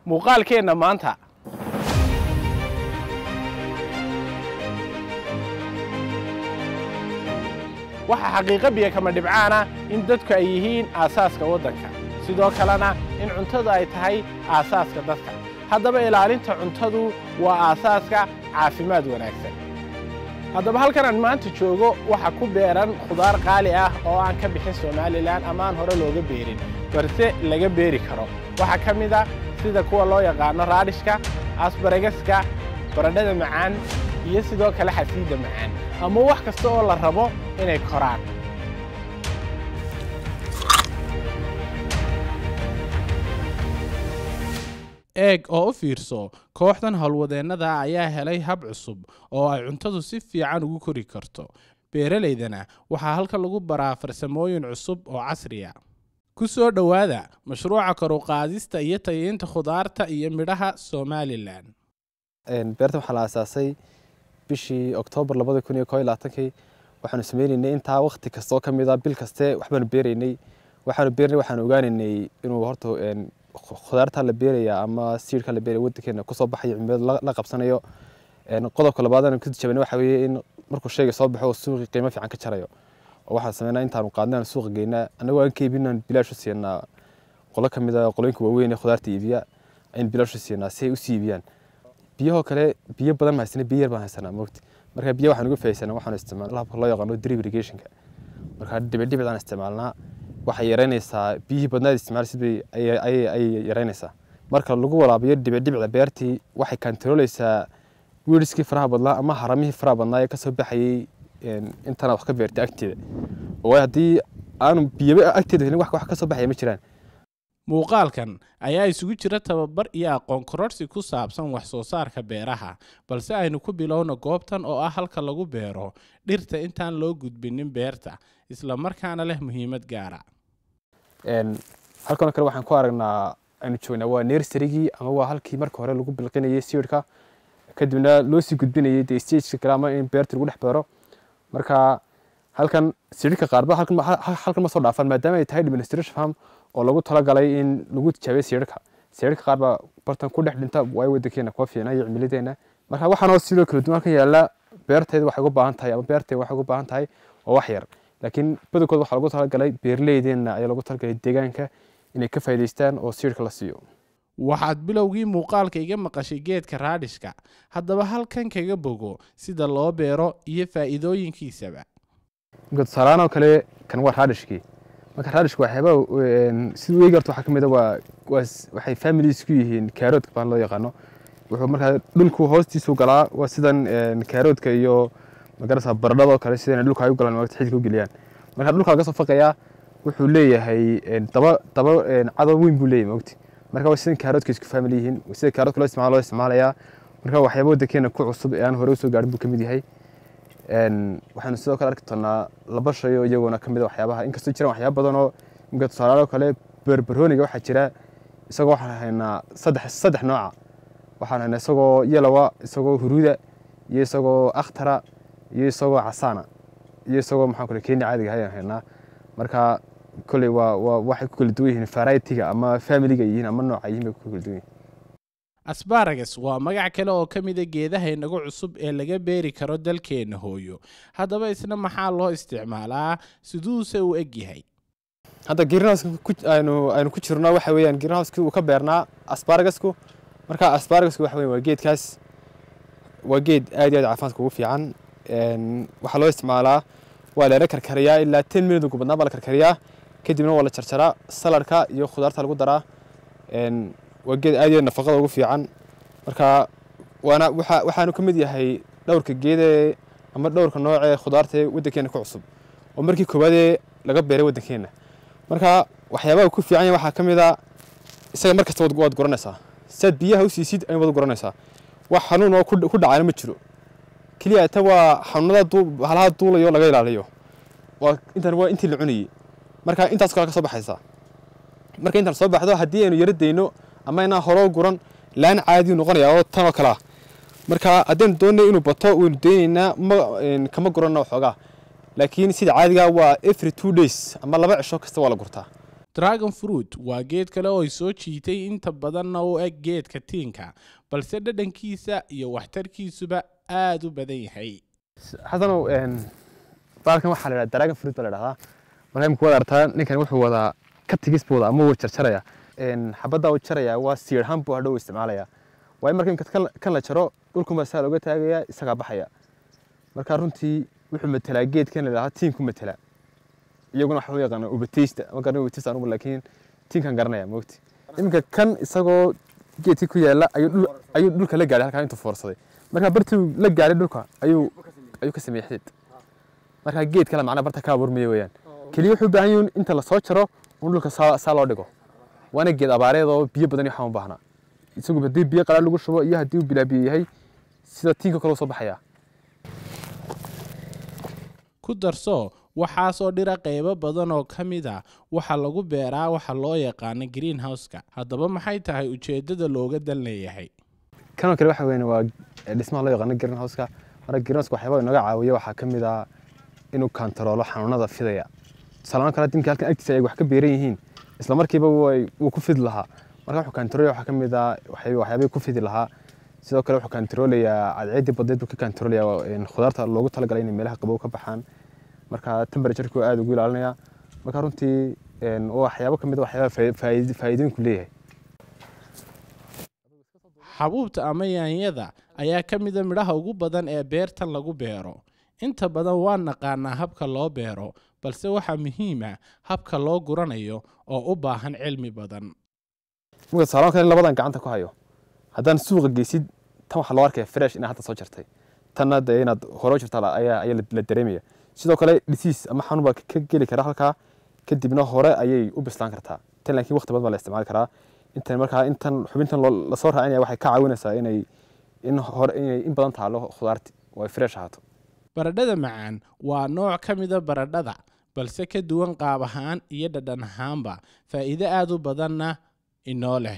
muuqaalkeenna maanta waxaa xaqiiqo biyo kama dhibcaana in dadku ay yihiin aasaaska waddanka sidoo kalena in cuntadu ay tahay aasaaska dadka haddaba ilaalinta cuntadu waa aasaaska caafimaad wanaagsan haddaba halkan aan maanta joogo waxaa ku beeran khudaar qaali ah oo aan ka bixin somalilan ama aan hore looga beerin balse laga beeri karo waxaa ka mid a sida kuwa loo yaqaano raadhishka asbaragaska baradhada macaan iyo sidoo kale xasiidda macaan ama wax kasta oo la rabo inay koraan eeg oo u fiirso kooxdan howlwadeennada ayaa helay hab cusub oo ay cuntadu si fiican ugu kori karto beeralaydana waxaa halkan lagu baraa farsamooyin cusub oo casriya ku soo dhowaada mashruuca koruqaadista iyo tayiinta khudaarta iyo midhaha somalilan beerta waxaa la aasaasay bishii oktoobar labada kun iyo koo iyo labaatankii waxaanu sameynaynay intaa wakti kastoo ka mid a bil kaste waxbaanu beeraynay waxaanu beernay waxaanu ogaanaynay inuu horta khudaarta la beeraya ama siidhka la beeraya waddankeena kusoo baxayo cimilada la qabsanayo qodobka labaad aan ku tijaabinay waxa weeye in markuu shayga soo baxo oo suuqii qiimo fiican ka jarayo oo waxaan sameynaa intaanu qaadnay aan suuqa geynaa annagoo aan ka iibinaan bilaash u siinaa qolo ka mid a qolooyinka waaweyn ee khudaarta iibiya ayaan bilaash u siinaa si ay u sii iibiyaan biyahoo kale biyo badan ma haysana biyo yar baan haysanaa mogti marka biyo waxaan uga faa'iidsanaa waxaanu isticmaalnaa habka loo yaqaano drip irrigationka marka dhibicdhibicdaan isticmaalnaa waxay yaraynaysaa biyihii badnaad isticmaal sidbay ayay yaraynaysaa marka lagu walaabiyo dhibicdhibicda beertii waxay kantaroolaysaa wiiriskii faraha badnaa ama haramihii faraha badnaa ee kasoo baxayay intana wax ka beertay agteeda oo haddii aanu biyaba agteeda helin wax kasoo baxaya ma jiraan muuqaalkan ayaa isugu jira tababar iyo aqoon kororsi ku saabsan wax soo saarka beeraha balse aynu ku bilowno goobtan oo ah halka lagu beero dhirta intaan loo gudbinin beerta isla markaana leh muhiimad gaara halkanoo kale waxaan ku aragnaa aynu joognaa waa nersarigii ama waa halkii marka hore lagu bilqinayay siidhka kadibna loo sii gudbinayay dee stageka kale ama in beerta lagu dhex beero marka halkan siidhka qaarba halkan ma soo dhaafaan maadaama ay tahay administration farm oo lagu talagalay in lagu tijaabiyo siidhka siidhka qaar baa bartan ku dhex dhinta waay waddankeena kuwa fiicna iyo cimiladeena marka waxaanoo sidoo kala duwan halkan yaalla beertayda waxay uga baahan tahay ama beertayda waxay uga baahan tahay oo wax yar laakiin badankood waxaa lagu talagalay beeraleydeena ayaa lagu talagalay deegaanka inay ka faa'iidaystaan oo siidhka la siiyo waxaad bilowgii muuqaalka iga maqashay geedka raadhishka haddaba halkan kaga bogo sida loo beero iyo faa'iidooyinkiisaba tusaalaanoo kale kan waa raadhishkii marka raadhishka waxyaaba sida weegi horta waxaa ka mid a waa waxay families ku yihiin kaaroodka baan loo yaqaano wuxuu markaa dhulku hoostiisu galaa waa sidan kaaroodka iyo magarasa baradhadoo kale sidana dhulka ay u galaan maagta xididka u geliyaan marka dhulka laga soo faqayaa wuxuu leeyahay daba daba cadow weyn buu leeyahay maogti marka waa sidan kaaroodka isku family yihiin sida kaaroodka loo isticmaalo loo isticmaalayaa marka waxyaaba waddankeena ku cusub ee aan hore usoo gaarin buu ka mid yahay waxaanu sidoo kale arki doonaa laba shay oo iyagoona ka mid a waxyaabaha inkastoo jiraan waxyaaba badan oo imika tusaalaalo kale berberooniga waxaa jira isagoo waxaan haynaa saddex saddex nooca waxaan haynaa isagoo yalowa isagoo huruuda iyo isagoo akhtara iyo isagoo casaana iyo isagoo maxaan kule kenya caadiga ayaan haynaa marka kolley waa waa waxay ku kala duwan yihiin varietiga ama familiga yihiin ama nooca yihiin bay ku kala duwan yihiin asbaragas waa magac kale oo ka mida geedaha inagu cusub ee laga beeri karo dalkeenna hooyo haddaba isna maxaa loo isticmaalaa siduuse u eg yahay hadda greenhouse aynu aynu ku jirno waxa weeyaan greenhouseki uu ka beernaa asbaragasku marka asbaragasku waxa weyan waa geedkaas waa geed aad iyo aad caafimaadka ugu fiican waxaa loo isticmaalaa waa leera karkariyaa ilaa ten minute ugu badnaa baa la karkariyaa kadibna waa la jarjaraa saladka iyo khudaarta lagu daraa waa geed aad iyo aad nafaqada ugu fiican marka waana waxa waxaanu ka mid yahay dhowrka geede ama dhowrka nooc ee khudaarta ee waddankeena ku cusub oo markii koowaadee laga beeray waddankeena marka waxyaabaha ku fiican yahay waxaa ka mid a isaga mar kasta waad guranaysaa siaad biyaha u siisid ayaad guranaysaa wax xanuun oo ku dhacayna ma jiro keliya ta waa xanuunada halaha duulayo laga ilaaliyo waa intan waa intii la cunayey marka intaas kale ka soo baxaysaa marka intaan soo baxdo haddii aynu yaro dayno ama inaan horoo guran laan caadiyu noqonaya oo tan oo kale ah marka haddaynu doonay inuu bato waynu daynaynaa ma kama guranna waxoogaa laakiin sida caadiga waa every two days ama laba cisho kasta waa la gurtaa dragon fruit waa geed kale oo ay soo jiitay inta badanna u eg geedka tiinka balse dhadhankiisa iyo waxtarkiisuba aada u badan yahay xasanow baalkan waxaa la yidhahda dragon fruit baa la dhahdaa marka imika waad aragtaa ninkan wuxuu wadaa katigis buu wadaa ama wuu jarjaraya xabaddaa uu jaraya waa siirhan buu hadhow isticmaalaya waayo marka imika kan- kan la jaro dhulkunbaa saa looga taagaya isagaa baxaya marka runtii wuxuu matelaa geedkan la yidhahdaa tiinku matela iyaguna waxa u yaqaana ubateysta ma garanay ubateysta anugu laakiin tiinkan garanaya mogti iminka kan isagoo geedkii ku yaala ayuu dhul ayuu dhulka la gaadhay halkaa intuu foorsaday marka bartii uu la gaadhay dhulka ayuu ayuu ka sameeyey xidid marka geed kale macnaa barta ka abuurmaya weeyaan keliya wuxuu u baahan yahay inta lasoo jaro un dhulka saa saa loo dhigo waana geed abaareed oo biyo badan iyo waxaan u baahnaa isagu haddii biyo qalaad lagu shubo iyo haddii uu bilaa biyo yahay sida tiinka kale u soo baxaya ku darso waxaasoo dhira qaybo badan oo ka mid a waxa lagu beeraa waxa loo yaqaano greenhouse-ka haddaba maxay tahay ujeeddada looga dan leeyahay kanoo kale waxa weyn waa dhismaha loo yaqaano greenhouse-ka marka greenhouse-ka waxyaaba inaga caawiya waxaa ka mid ah inuu kantaroolo xanuunada fidaya tusaalahaan kale dimka halkan agtiisa ay wax ka beeran yihiin isla markiiba way- wuu ku fidi lahaa marka wuxuu kantaroolaya waxaa ka mid ah waxyaab- waxyaabihii ku fidi lahaa sidoo kale wuxuu kantaroolayaa cadceeddii badeed buu ka kantaroolayaa khudaarta loogu talagalay inay meelaha qabow ka baxaan marka temperaturku aada ugu ilaalinaya marka runtii een, waa waxyaabo ka mid a waxyaaba faa'iidooyinku leeyahay xabuubta ama yaanyada ayaa ka mida midhaha ugu badan ee beertan lagu beero inta badan waa naqaanaa habka loo beero balse waxaa muhiima habka loo guranayo oo u baahan cilmi badan marka tusaalahan kale labadan gacanta ku hayo haddaan suuqa geysid tan waxaa loo arkaya fresh inaad hadda soo jartay tanna dee inaad hore u jirta la- ayaa ayaa la- la dareemaya sidoo kale disease ama xanuun baa ka geli kara halkaa kadibna hore ayay u bislaan kartaa tan laakiin waqti badan baa la isticmaali karaa intan markaa intan xubintan loo- lasoo raacinaya waxay ka caawinaysaa inay in hore inay in badan taalo khudaarti oo ay fresh ahaato baradhada macaan waa nooc ka mida baradhada balse ka duwan qaab ahaan iyo dhadhan ahaanba faa'iido aada u badanna inoo leh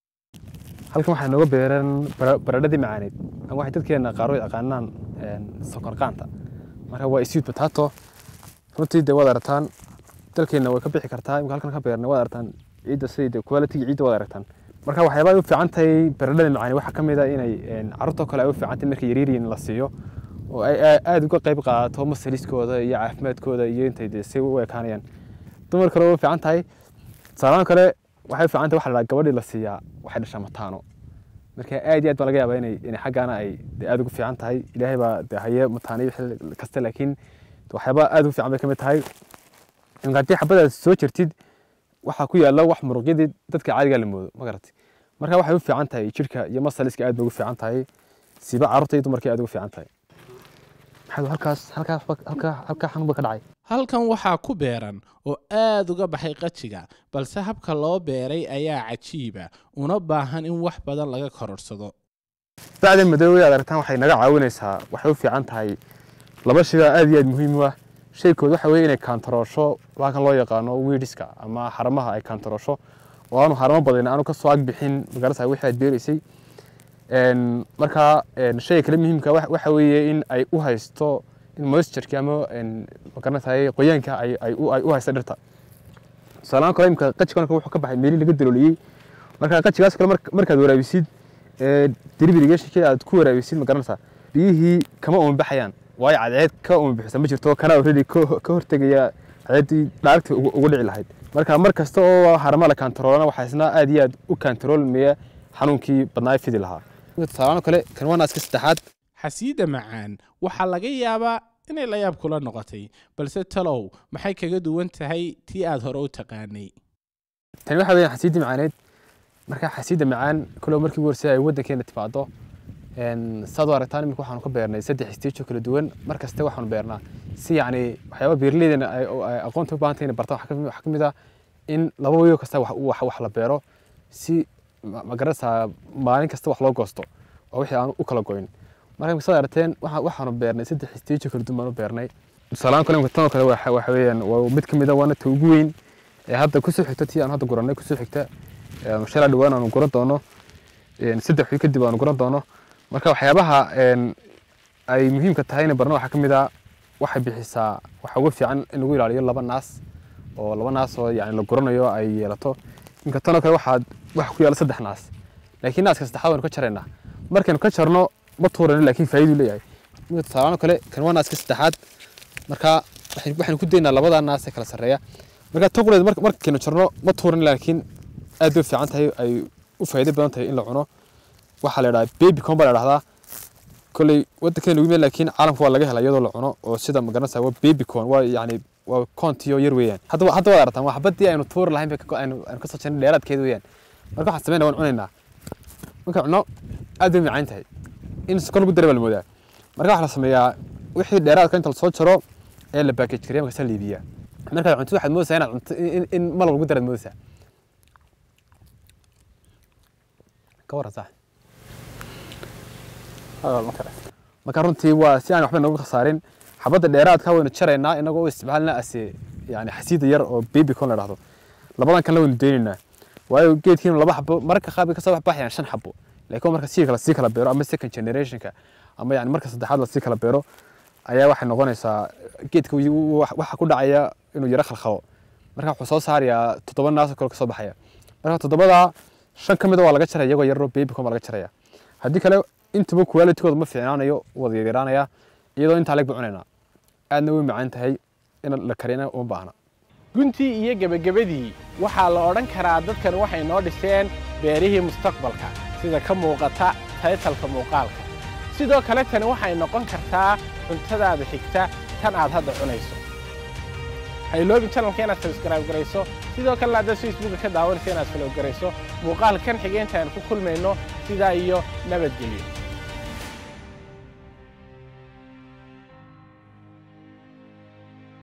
halkan waxaa nooga beeran bara- baradhadii macaaneed ama waxay dadkeena qaar u yaqaanaan een, sokor qaanta marka waa sweet potato runtii dee waad aragtaan dalkeena way ka bixi kartaa imika halkan ka beernay waad aragtaan ciidda sidii dee quality ciidda waad aragtaan marka waxyaabaha ay u fiican tahay baradhada macaani waxaa ka mid a inay een, carruurtoo kale ay u fiican tahay markay yaryaryiin la siiyo oo ay aa- aad uga qayb qaadato masaliskooda iyo caafimaadkooda iyo intay dee si u ekaanayaan dumar kale way u fiican tahay tusaalahan kale waxay u fiican tahay waxa la dhahaa gabadhii la siiyaa waxay dhashaa mataano marka aad iyo aad baa laga yaabaa inay inay xaggaana ay dee aad ugu fiican tahay ilaahay baa dee haye mataaniyo xilli kasta laakiin waxyaaba aad ugu fiican bay ka mid tahay in haddii xabadaad soo jirtid waxaa ku yaalla wax muruqyadii dadka caadigaa la moodo ma garatay marka waxay u fiican tahay jirka iyo masaliska aad bay ugu fiican tahay siba carruurta iyo dumarkii aad ugu fiican tahay maxaa halkaas halkaa halkaa halkaa xanuun ba ka dhacay halkan waxaa ku beeran oo aad uga baxay qajiga balse habka loo beeray ayaa cajiiba una baahan in wax badan laga kororsado bacda madoobay aad aragtaan waxay naga caawinaysaa waxay u fiican tahay laba shay baa aad iyo aad muhiim u ah shaykood waxa weeye inay kaantaroosho halkan loo yaqaano wiidhiska ama haramaha ay kaantaroosho oo aanu haramo badan aanu ka soo agbixin magarasa wixii aad beeraysay Een, marka een, shayga kale muhiimka wa- waxa weeye in ay u haysto in moistureki ama een, magaranaysaay qoyaanka ay ay u ay u haysto dhirta tusaalahaan kale imka qajigan wuxuu ka baxay meelii laga dalooliyey marka qajigaas kale mark- markaad waraabisid ee drip irrigationkii aad ku waraabisid ma garanaysaa biyihii kama uma baxayaan waayo cadceed ka uma bixisa ma jirto kana already ka ka hortegaya cadceeddii dhaaragtii ugu ugu dhici lahayd marka mar kasta oo harama la kaantaroolana waxaa isna aad iyo aad u kaantaroolmaya xanuunkii badnaa fidi lahaa tusaalahaan kale kan waa naaska saddexaad xasiida macaan waxaa laga yaabaa inay la yaab kula noqotay balse talow maxay kaga duwan tahay tii aad hore u taqaanay tani waxa weeyaan xasiidda macaaneed marka xasiidda macaan kalow markii ugu horreysay ay waddankeena timaado een, saad u aragtaan iminka waxaanu ka beernay saddex stage oo kala duwan mar kaste waxaanu beernaa si yacni waxyaaba beeraleydana ay oo ay aqoonta u baahan tahay inay bartaan waxaa ka mid- waxaa ka mid ah in laba weyo kasta wax wax wax la beero si ma ma garanaysaa maalin kasta wax loo goosto oo wixii aan u kala goyn marka imika saad aragteen waxa- waxaanu beernay saddex stage oo kala duwan baanu beernay tusaalahaan kale imika tan oo kale waxa waxa weeyaan waa mid ka mid ah waana ta ugu weyn ee hadda kusoo xigta tii aan hadda gurannay kusoo xigta ee shalay dhawaan aanu guran doono een, saddex wiil kadib aanu guran doono marka waxyaabaha een, ay muhiimka tahay inay barno waxaa ka mid ah waxay bixisaa waxa ugu fiican in lagu ilaaliyo laba naas oo laba naas oo yani la guranayo ay yeelato imka tanoo kale waxaad waxa ku yaala saddex naas laakiin naaska saddexaad waynu ka jaraynaa markaynu ka jarno ma tuurano laakiin faa'iiduu leeyahay imka tusaalaano kale kan waa naaska saddexaad marka waxay- waxaynu ku daynaa labadaa naas ee kala sarreeya marka tan quleed marka markaynu jarno ma tuuran laakiin aad bay u fiican tahay ay u faa'iido badan tahay in la cuno waxaa la idhaha baby corn baa la dhahdaa kolley waddankeena ugu meel laakiin caalamka waa laga helaa iyadoo la cuno oo sida magaranaysa waa baby corn waa yacni waa koontiyo yar weeyaan haddaba hadda waad aragtaan waa xabadii aynu tuuri lahayn bay ka- aynu aynu kasoo jarnay dheeraadkeeda weeyaan marka waxaan sameynaa waan cunaynaa markaan cunno aad bay macaan tahay in sokor lagu daray baa la moodaa marka waxaa la sameeyaa wixii dheeraadka inta lasoo jaro ee la baakej gareya markaasa la iibiyaa markaad cunto waxaad moodaysaa inaad cunto in- in- in malab lagu daraad moodaysaa ka warran sax hadal ma kale marka runtii waa si aan waxba noogu khasaarin xabadda dheeraadka waynu jaraynaa inagoo u isticmaalna ase yani xasiida yar oo baby corn la dhahdo labadan kalena waynu daynaynaa waayo geedkiina laba xabo mararka qaar bay kasoo baxbayaan shan xabo laakiin marka sii kala sii kala beero ama second generationka ama yani marka saddexaad la sii kala beero ayaa waxay noqonaysaa geedka wuu- wuu- waxa ku dhacaya inuu yaro khalkhalo marka wuxuu soo saarayaa toddoba naas oo kale kasoo baxaya marka toddobadaa shan ka mid a waa laga jaraya iyagoo yaroo baby corn baa laga jaraya haddii kale intaba qualitygooda ma fiicnaanayo wada yaryaraanaya iyadoo intaa leg ba cunaynaa aadna way macaan tahay in la karina uma baahna guntii iyo gebagabadii waxaa la odhan karaa dadkan waxay noo dhiseen beerihii mustaqbalka sida ka muuqata taytalka muuqaalka sidoo kale tani waxay noqon kartaa cuntadaada xigta tan aad hadda cunayso ha iloobin channelka inaad subscribe garayso sidoo kalena haddaad facebooka ka daawanayso inaad follow garayso muuqaalkan xigeenta aan ku kulmayno sidaa iyo nabadgelyo